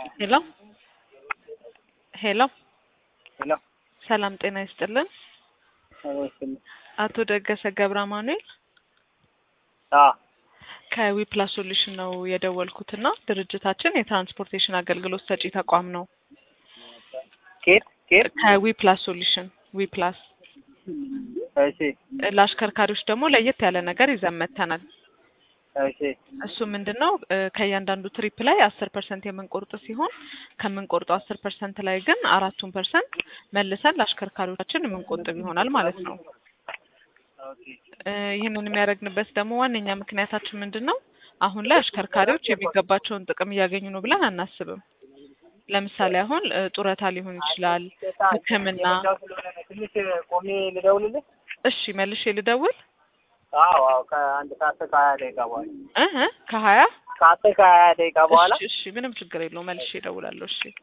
ሄሎ ሄሎ ሄሎ ሰላም ጤና ይስጥልን። አቶ ደገሰ ገብረ አማኑኤል አዎ ከዊፕላስ ሶሉሽን ነው የደወልኩትና ድርጅታችን የትራንስፖርቴሽን አገልግሎት ሰጪ ተቋም ነው። ኬት ኬት ከዊፕላስ ሶሉሽን ዊፕላስ እሺ ለአሽከርካሪዎች ደግሞ ለየት ያለ ነገር ይዘን መጥተናል። እሺ እሱ ምንድን ነው እ ከእያንዳንዱ ትሪፕ ላይ አስር ፐርሰንት የምንቆርጥ ሲሆን ከምንቆርጠው አስር ፐርሰንት ላይ ግን አራቱን ፐርሰንት መልሰን ለአሽከርካሪዎቻችን የምንቆጥብ ይሆናል ማለት ነው። እ ይህንን የሚያደርግንበት ደግሞ ዋነኛ ምክንያታችን ምንድን ነው? አሁን ላይ አሽከርካሪዎች የሚገባቸውን ጥቅም እያገኙ ነው ብለን አናስብም። ለምሳሌ አሁን እ ጡረታ ሊሆን ይችላል፣ ሕክምና። ትንሽ ቆሜ ልደውልልህ? እሺ መልሼ ልደውል አዎ አዎ ከአንድ ከአስር ከሀያ ደቂቃ በኋላ እ እ ከሀያ ከአስር ከሀያ ደቂቃ በኋላ እሺ እሺ ምንም ችግር የለውም መልሼ እደውላለሁ። እሺ